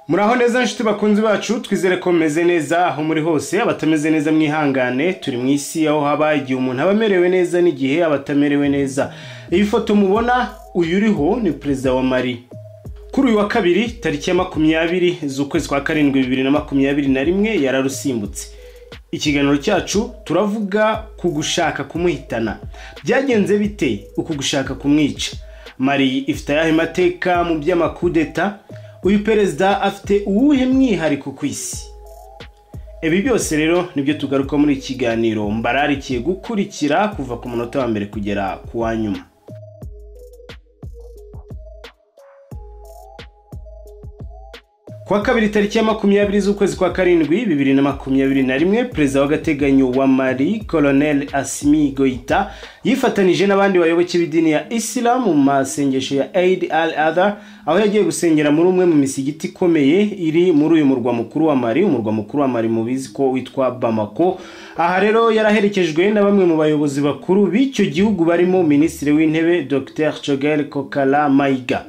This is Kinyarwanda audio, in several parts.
muraho neza nshuti bakunzi bacu twizere ko mumeze neza aho muri hose abatameze neza mwihangane turi mu isi aho haba igihe umuntu aba amerewe neza n'igihe aba atamerewe neza iyi foto mubona uyu uriho ni perezida wa mari kuri uyu wa kabiri tariki ya makumyabiri z'ukwezi kwa karindwi bibiri na makumyabiri na rimwe yararusimbutse ikiganiro cyacu turavuga ku gushaka kumuhitana byagenze bite uku gushaka kumwica mari ifite ayahe mateka mu by'amakudeta uyu perezida afite uwuhe mwihariko ku isi ibi byose rero nibyo tugaruka muri iki kiganiro mbararikiye gukurikira kuva ku munota wa mbere kugera ku wa nyuma Kwa kabiri tariki ya makumyabiri z'ukwezi kwa karindwi bibiri na makumyabiri na rimwe perezida w'agateganyo wa Mali Colonel Asimi Goita yifatanije n'abandi bayoboke b'idini ya Islam mu masengesho ya Eid al-Adha aho yagiye gusengera muri umwe mu misigiti ikomeye iri muri uyu murwa mukuru wa Mali umurwa mukuru wa Mali mubizi ko witwa Bamako aha rero yaraherekejwe na bamwe mu bayobozi bakuru b'icyo gihugu barimo minisitiri w'intebe Dr Choguel Kokala Mayiga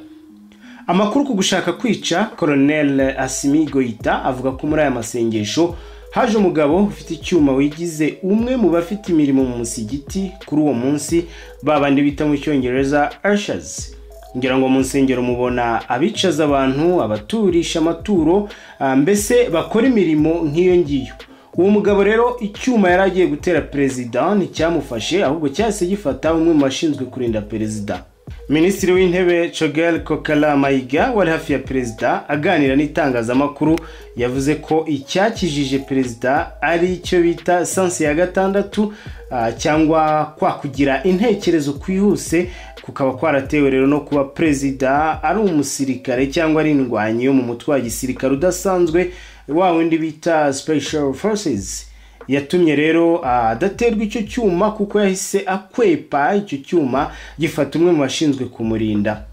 amakuru ku gushaka kwica Colonel Asimi Goita avuga ko muri aya masengesho haje umugabo ufite icyuma wigize umwe mu bafite imirimo mu musigiti kuri uwo munsi babandi bita mu cyongereza ushers ngira ngo mu nsengero mubona abicaza abantu abaturisha amaturo ah, mbese bakora imirimo nk'iyo ngiyo uwo mugabo rero icyuma yari agiye gutera perezida nticyamufashe ahubwo cyahise gifata umwe mu bashinzwe kurinda perezida minisitiri w'intebe Choguel Kokala Mayiga wari hafi ya perezida aganira n'itangazamakuru yavuze ko icyakijije perezida ari icyo bita sansi ya gatandatu ah, cyangwa kwa kugira intekerezo kwihuse kukaba kwaratewe rero no kuba perezida ari umusirikare cyangwa ari indwanyi yo mu mutwe wa gisirikare udasanzwe wa wundi bita special forces yatumye rero adaterwa icyo cyuma kuko yahise akwepa icyo cyuma gifata umwe mu bashinzwe kumurinda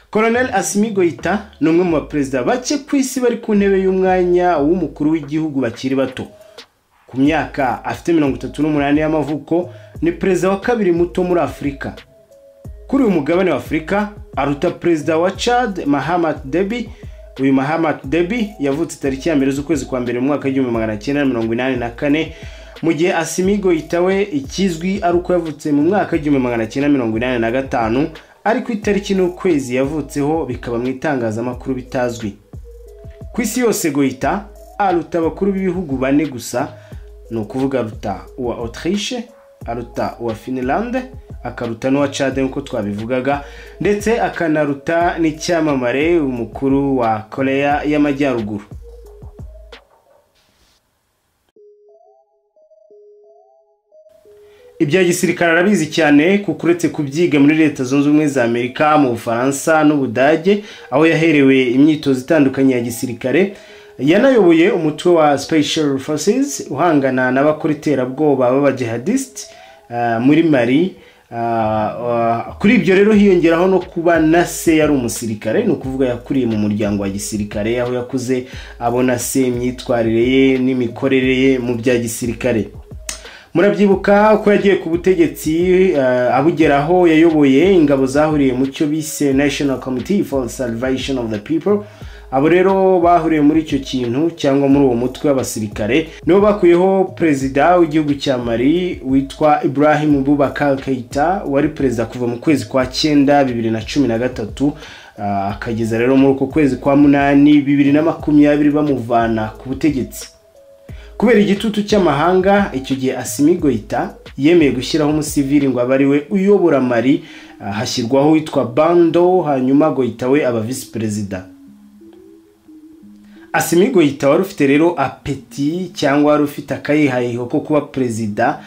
Colonel Asimi Goita ni umwe mu baperezida bake ku isi bari ku ntebe y'umwanya w'umukuru w'igihugu bakiri bato ku myaka afite mirongo itatu n'umunani y'amavuko ni perezida wa kabiri muto muri afurika kuri uyu mugabane wa afurika aruta perezida wa chad mahamat debi uyu Mahamat Deby yavutse tariki ya mbere z'ukwezi kwa mbere mu mwaka w'igihumbi magana cyenda mirongo inani na kane mu gihe Asimi Goita we ikizwi ari uko yavutse mu mwaka w'igihumbi magana cyenda mirongo inani na gatanu ariko itariki n'ukwezi yavutseho bikaba mu itangazamakuru bitazwi ku isi yose Goita aruta abakuru b'ibihugu bane gusa ni ukuvuga aruta uwa Autriche aruta uwa Finlande akaruta n'uwa Chad nk'uko twabivugaga ndetse akanaruta n'icyamamare umukuru wa koreya y'amajyaruguru ibya gisirikare arabizi cyane kuko uretse kubyiga muri leta zunze ubumwe za amerika mu bufaransa n'ubudage aho yaherewe imyitozo itandukanye ya gisirikare yanayoboye umutwe wa special forces uhangana n'abakora iterabwoba b'abajihadisiti muri mari kuri ibyo rero hiyongeraho no kuba na se yari umusirikare ni ukuvuga yakuriye mu muryango wa gisirikare aho yakuze abona se imyitwarire ye n'imikorere ye mu bya gisirikare murabyibuka ko yagiye ku butegetsi abugeraho yayoboye ingabo zahuriye mu cyo bise national committee for salvation of the people abo rero bahuriye muri icyo kintu cyangwa muri uwo mutwe w'abasirikare nibo bakuyeho perezida w'igihugu cya mari witwa Ibrahim Boubacar Keita wari perezida kuva mu kwezi kwa cyenda bibiri na cumi na gatatu akageza rero muri uko kwezi kwa munani bibiri na makumyabiri bamuvana ku butegetsi kubera igitutu cy'amahanga icyo gihe Asimi Goita yemeye gushyiraho umusivili ngo abe ariwe uyobora mari hashyirwaho witwa Bando hanyuma Goita we aba visi perezida asimigo yita wari ufite rero apeti cyangwa wari ufite akayihayiho ko kuba perezida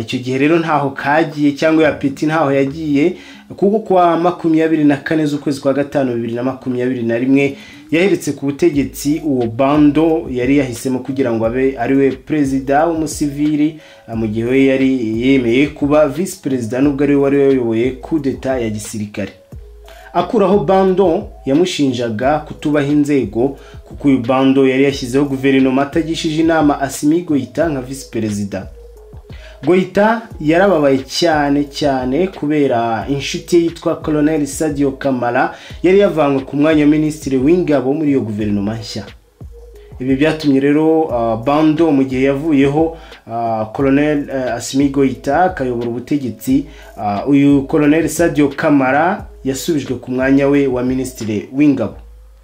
icyo gihe rero ntaho kagiye cyangwa iyo apeti ntaho yagiye kuko kuwa makumyabiri na kane z'ukwezi kwa gatanu bibiri na makumyabiri na rimwe yaheretse ku butegetsi uwo bando yari yahisemo kugira ngo abe ariwe perezida w'umusivili mu gihe we yari yemeye kuba visi perezida nubwo ariwe wari wayoboye kudeta ya gisirikare akuraho bando yamushinjaga kutubaha inzego kuko uyu bando yari yashyizeho guverinoma atagishije inama asimigoyita nka visi perezida goita yarababaye cyane cyane kubera inshuti ye yitwa colonel sadio kamara yari yavanywe ku mwanya wa minisitiri w'ingabo muri iyo guverinoma nshya ibi byatumye rero bando mu gihe yavuyeho colonel asimi goita akayobora ubutegetsi uyu colonel sadio kamara yasubijwe ku mwanya we wa minisitiri w'ingabo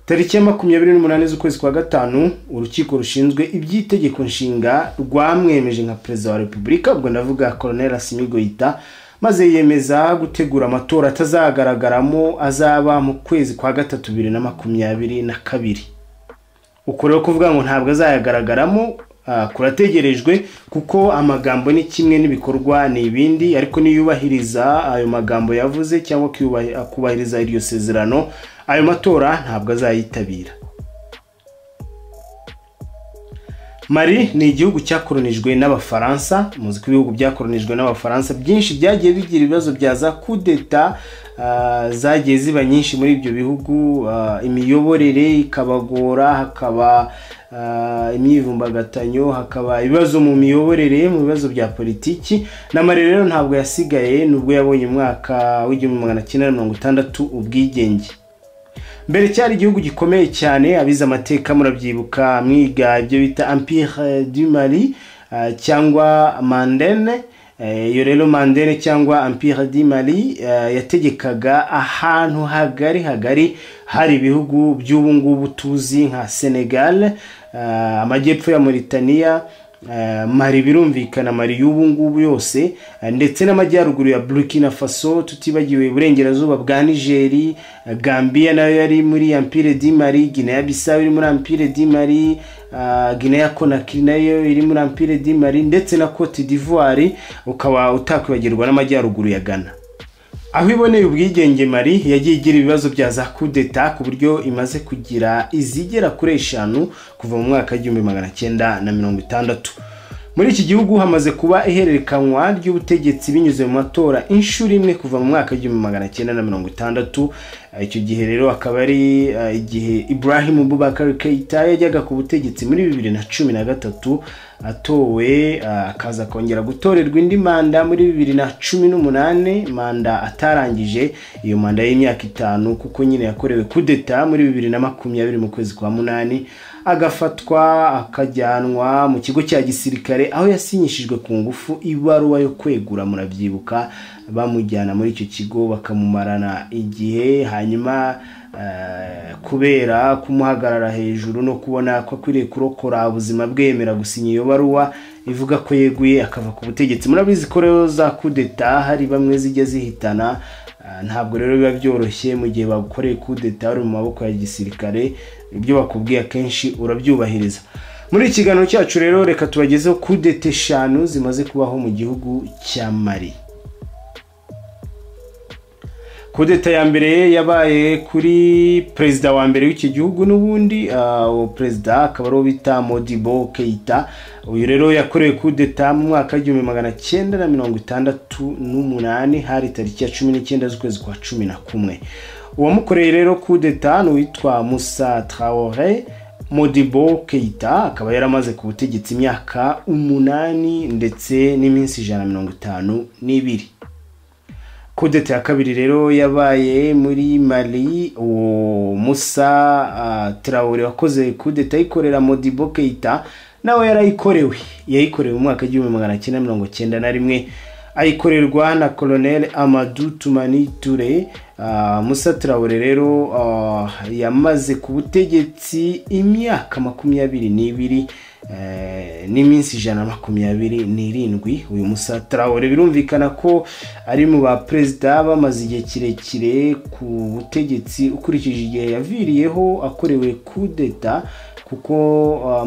tariki ya makumyabiri n'umunani z'ukwezi kwa gatanu urukiko rushinzwe iby'itegeko nshinga rwamwemeje nka perezida wa repubulika ubwo ndavuga colonel asimi goita maze yiyemeza gutegura amatora atazagaragaramo azaba mu kwezi kwa gatatu bibiri na makumyabiri na kabiri uko rero kuvuga ngo ntabwo azayagaragaramo kurategerejwe kuko amagambo ni kimwe n'ibikorwa ni ibindi ariko niyubahiriza ayo magambo yavuze cyangwa kubahiriza iryo sezerano ayo matora ntabwo azayitabira mari ni igihugu cyakoronijwe n'abafaransa muzi ko ibihugu byakoronijwe n'abafaransa byinshi byagiye bigira ibibazo bya za kudeta zagiye ziba nyinshi muri ibyo bihugu imiyoborere ikabagora hakaba imyivumbagatanyo hakaba ibibazo mu miyoborere mu bibazo bya politiki n'amarere rero ntabwo yasigaye nubwo yabonye umwaka w'igihumbi magana cyenda mirongo itandatu ubwigenge mbere cyari igihugu gikomeye cyane abize amateka murabyibuka mwiga ibyo bita empire du mari cyangwa mandene iyo rero mandere cyangwa empire di mari yategekaga ahantu hagari hagari hari ibihugu by'ubu ngubu tuzi nka senegal amajyepfo ya Mauritania mari birumvikana mari y'ubu ngubu yose ndetse n'amajyaruguru ya burkina faso tutibagiwe iburengerazuba bwa nigeri gambia nayo yari muri empire di mari guinea bissau iri muri empire di mari guinea conakry nayo iri muri empire di mari ndetse na cote d'ivoire ukaba utakwibagirwa n'amajyaruguru ya ghana aho iboneye ubwigenge mari yagiye igira ibibazo bya za kudeta ku buryo imaze kugira izigera kuri eshanu kuva mu mwaka w'igihumbi magana cyenda na mirongo itandatu muri iki gihugu hamaze kuba ihererekanwa ry'ubutegetsi binyuze mu matora inshuro imwe kuva mu mwaka w'igihumbi magana cyenda na mirongo itandatu icyo gihe rero akaba ari igihe Ibrahim Boubacar Keita yajyaga ku butegetsi muri bibiri na cumi na gatatu atowe akaza kongera gutorerwa indi manda muri bibiri na cumi n'umunani manda atarangije iyo manda y'imyaka itanu kuko nyine yakorewe kudeta muri bibiri na makumyabiri mu kwezi kwa munani agafatwa akajyanwa mu kigo cya gisirikare aho yasinyishijwe ku ngufu ibaruwa yo kwegura murabyibuka bamujyana muri icyo kigo bakamumarana igihe hanyuma kubera kumuhagarara hejuru no kubona ko akwiriye kurokora ubuzima bwemera gusinya iyo baruwa ivuga ko yeguye akava ku butegetsi murabizi ko rero za kudeta hari bamwe zijya zihitana ntabwo rero biba byoroshye mu gihe bagukoreye kudeta uri mu maboko ya gisirikare ibyo bakubwiye akenshi urabyubahiriza muri ikiganiro cyacu rero reka tubagezeho kudeta eshanu zimaze kubaho mu gihugu cya mari kudeta ya mbere yabaye kuri perezida wa mbere w'iki gihugu n'ubundi uwo perezida akaba ariwo bita modibo keita uyu rero yakorewe kudeta mu mwaka w'igihumbi magana cyenda na mirongo itandatu n'umunani hari tariki ya cumi n'icyenda z'ukwezi kwa cumi na kumwe uwamukoreye rero kudeta ni uwitwa musa traore modibo keita akaba yaramaze ku butegetsi imyaka umunani ndetse n'iminsi ijana na mirongo itanu n'ibiri kudeta ya kabiri rero yabaye muri mari uwo musa tarawuri wakoze kudeta yikorera modibo keita nawe yarayikorewe yayikorewe mu mwaka w'igihumbi magana cyenda mirongo cyenda na rimwe ayikorerwa na colonel amadu tumani ture musa tarawuri rero yamaze ku butegetsi imyaka makumyabiri n'ibiri n'iminsi ijana na makumyabiri n'irindwi uyu musa tarawore birumvikana ko ari mu baperezida bamaze igihe kirekire ku butegetsi ukurikije igihe yaviriyeho akorewe kudeta kuko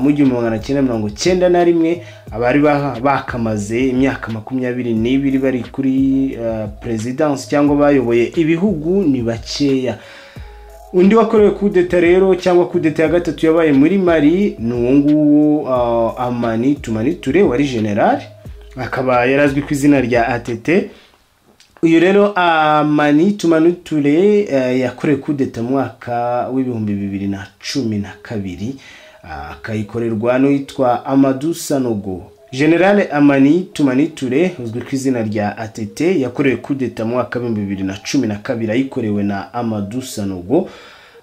mu gihumbi magana cyenda mirongo cyenda na rimwe abari bakamaze imyaka makumyabiri n'ibiri bari kuri perezidansi cyangwa bayoboye ibihugu ni bakeya undi wakorewe kudeta rero cyangwa kudeta ya gatatu yabaye muri mari ni uwo nguwo amani tumaniture wari generali akaba yarazwi ku izina rya atete uyu rero amani tumaniture yakorewe kudeta mu mwaka w'ibihumbi bibiri na cumi na kabiri akayikorerwa n'uwitwa amadusanogo generale amani tumani ture uzwi ku izina rya atete yakorewe kudeta mu mwaka w'ibihumbi bibiri na cumi na kabiri ayikorewe na amadu sanogo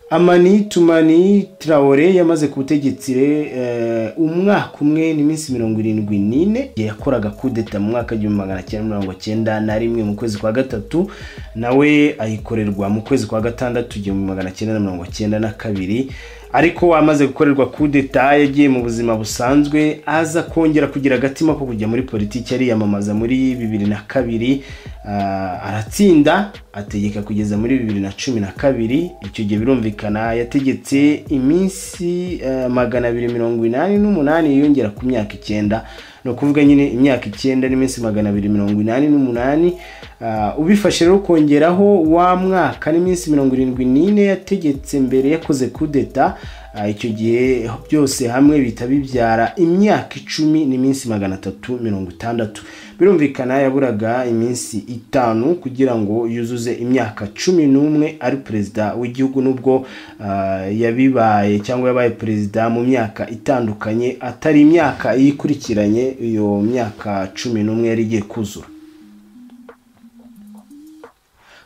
amani tumani traore yamaze ku butegetsi eh, umwaka umwe n'iminsi mirongo irindwi n'ine igihe yakoraga kudeta mu mwaka w'igihumbi magana cyenda mirongo cyenda na rimwe mu kwezi kwa gatatu nawe ayikorerwa mu kwezi kwa gatandatu igihumbi magana cyenda na mirongo cyenda na kabiri ariko amaze gukorerwa kudeta yagiye mu buzima busanzwe aza kongera kugira agatima ko kujya muri politiki ariyamamaza muri bibiri na kabiri ah, aratsinda ategeka kugeza muri bibiri na cumi na kabiri icyo gihe birumvikana yategetse iminsi eh, magana abiri mirongo inani n'umunani yiyongera ku myaka icyenda ni ukuvuga nyine imyaka icyenda n'iminsi magana abiri mirongo inani n'umunani Ah, ubifashe rero ukongeraho wa mwaka n'iminsi mirongo irindwi n'ine yategetse mbere yakoze kudeta Ah, icyo gihe byose hamwe bihita bibyara imyaka icumi n'iminsi magana atatu mirongo itandatu birumvikana yaburaga iminsi itanu kugira ngo yuzuze imyaka cumi n'umwe ari perezida w'igihugu n'ubwo ah, yabibaye cyangwa yabaye perezida mu myaka itandukanye atari imyaka iyikurikiranye iyo myaka cumi n'umwe yari igiye kuzura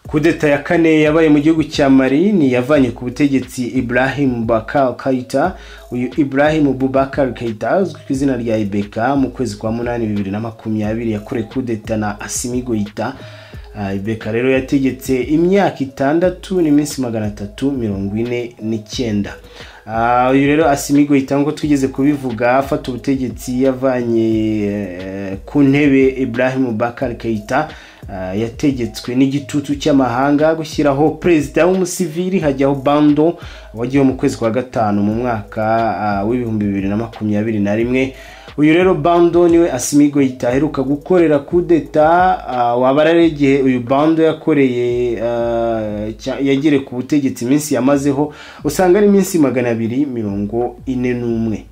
kudeta ya kane yabaye mu gihugu cya mali ni yavanye ku butegetsi ibrahim bakar kaita uyu ibrahim bubakar kaita uzwi ku izina rya ibeka mu kwezi kwa munani bibiri na makumyabiri yakoreye kudeta na asimi goita Ah, ibeka rero yategetse imyaka itandatu n'iminsi magana atatu mirongo ine n'icyenda Ah, uyu rero asimigo nk'uko twigeze kubivuga afata ubutegetsi yavanye eh, ku ntebe ibrahim bakar keita Ah, yategetswe n'igitutu cy'amahanga gushyiraho perezida w'umusivili hajyaho bando wagiyeho mu kwezi kwa gatanu mu mwaka ah, w'ibihumbi bibiri na makumyabiri na rimwe uyu rero bando niwe asimigo aheruka gukorera kudeta uh, waba ari igihe uyu bando yakoreye ah, cya- yagere ku butegetsi iminsi yamazeho usanga ari iminsi magana abiri mirongo ine n'umwe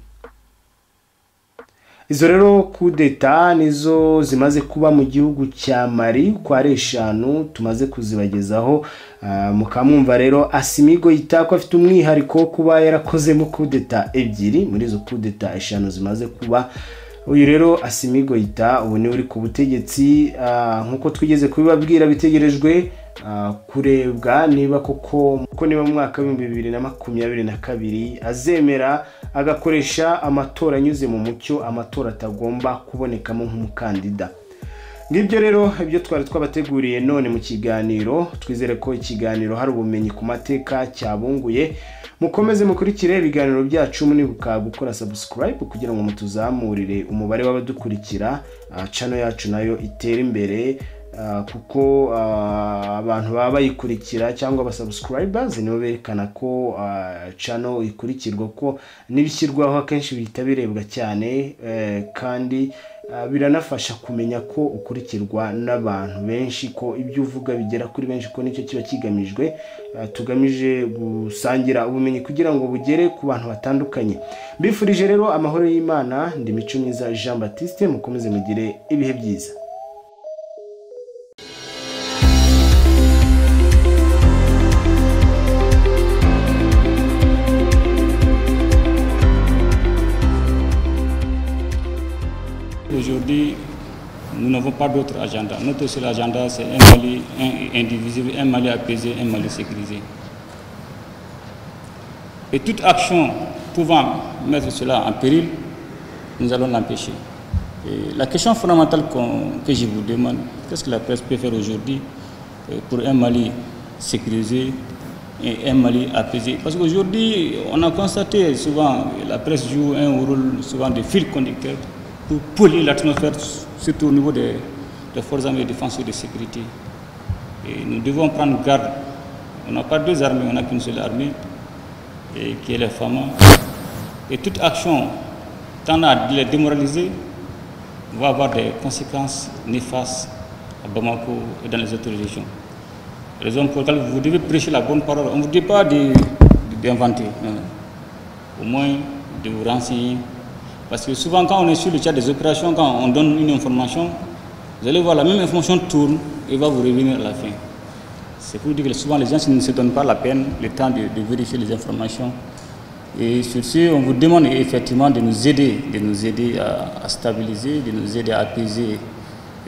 izo rero kudeta nizo zimaze kuba mu gihugu cya mari uko ari eshanu tumaze kuzibagezaho Ah, mukamwumva rero asimigo yitako afite umwihariko wo kuba yarakozemo kudeta ebyiri muri izo kudeta eshanu zimaze kuba uyu rero asimigo yita ubu niwe uri ku butegetsi ah, nk'uko twigeze kubibabwira bitegerejwe ah, kurebwa niba koko ko niba mu mwaka w'ibihumbi bibiri na makumyabiri na kabiri azemera agakoresha amatora anyuze mu mucyo amatora atagomba kubonekamo nk'umukandida ngibyo rero ibyo twari twabateguriye none mu kiganiro twizere ko ikiganiro hari ubumenyi ku mateka cyabunguye mukomeze mukurikire ibiganiro byacu munibuka gukora subscribe kugira ngo mutuzamurire umubare w'abadukurikira ah, channel yacu nayo itere imbere ah, kuko ah, abantu baba bayikurikira cyangwa abasubscribers nibo berekana ko ah, channel ikurikirwa ko n'ibishyirwaho akenshi bihita birebwa cyane eh, kandi ah, biranafasha kumenya ko ukurikirwa n'abantu benshi ko ibyo uvuga bigera kuri benshi ko nicyo kiba kigamijwe Ah, tugamije gusangira ubumenyi kugira ngo bugere ku bantu batandukanye mbifurije rero amahoro y'imana ndi mico myiza jean batiste mukomeze mugire ibihe byiza Aujourd'hui, nous n'avons pas d'autre agenda. Notre seul agenda, c'est un Mali un- indivisible, un Mali apaisé, un Mali sécurisé. Et toute action pouvant mettre cela en péril, nous allons l'empêcher. Et La question fondamentale qu'on- que je vous demande, qu'est-ce que la presse peut faire aujourd'hui euh, pour un Mali sécurisé et un Mali apaisé Parce qu'aujourd'hui, on a constaté souvent, la presse joue un rôle souvent de fil conducteur pour polluer l'atmosphère, surtout au niveau des, des forces armées de défense et de sécurité. Et nous devons prendre garde. On n'a pas deux armées, on n'a qu'une seule armée, et qui est la FAMA. Et toute action tendant à les démoraliser va avoir des conséquences néfastes à Bamako et dans les autres régions. Raison pour laquelle vous devez prêcher la bonne parole. On ne vous dit pas de- de- d'inventer, non, non. au moins de vous renseigner. Parce que souvent, quand on est sur le chat des opérations, quand on donne une information, vous allez voir la même information tourne et va vous revenir à la fin. C'est pour dire que souvent les gens ne se donnent pas la peine, le temps de, de vérifier les informations Et sur ce, on vous demande effectivement de nous aider, de nous aider à, à stabiliser, de nous aider à apaiser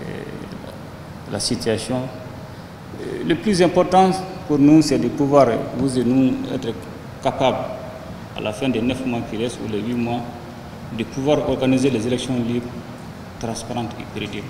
euh, la situation. Euh, Le plus important pour nous, c'est de pouvoir, euh, vous et nous, être capables, à la fin des neuf mois qui restent ou les huit mois, de pouvoir organiser les élections libres, transparentes et crédibles.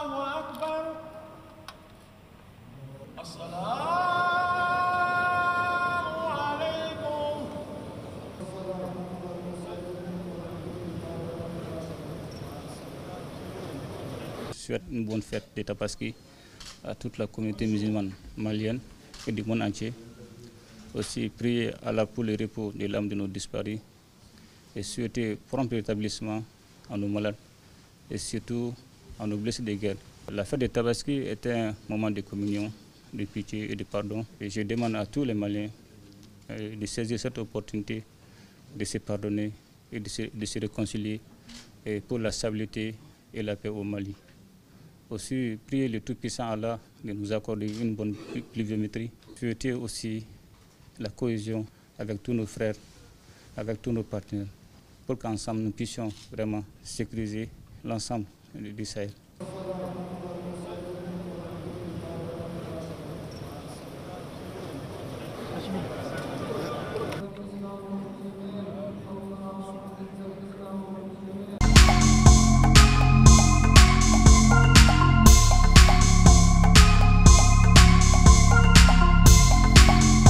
الله أكبر السلام عليكم Je souhaite une bonne fête de Tabaski à toute la communauté musulmane malienne et du monde entier. Aussi, prier Allah pour le repos de l'âme de nos disparus et souhaiter prompt rétablissement à nos malades et surtout à nos blessés de guerre. La fête de Tabaski est un moment de communion, de pitié et de pardon. Et je demande à tous les Maliens euh, de saisir cette opportunité de se pardonner et de se, de se réconcilier et pour la stabilité et la paix au Mali. Aussi, prier le Tout-Puissant Allah de nous accorder une bonne plu- pluviométrie. Souhaiter aussi la cohésion avec tous nos frères, avec tous nos partenaires, pour qu'ensemble nous puissions vraiment sécuriser l'ensemble du du Sahel.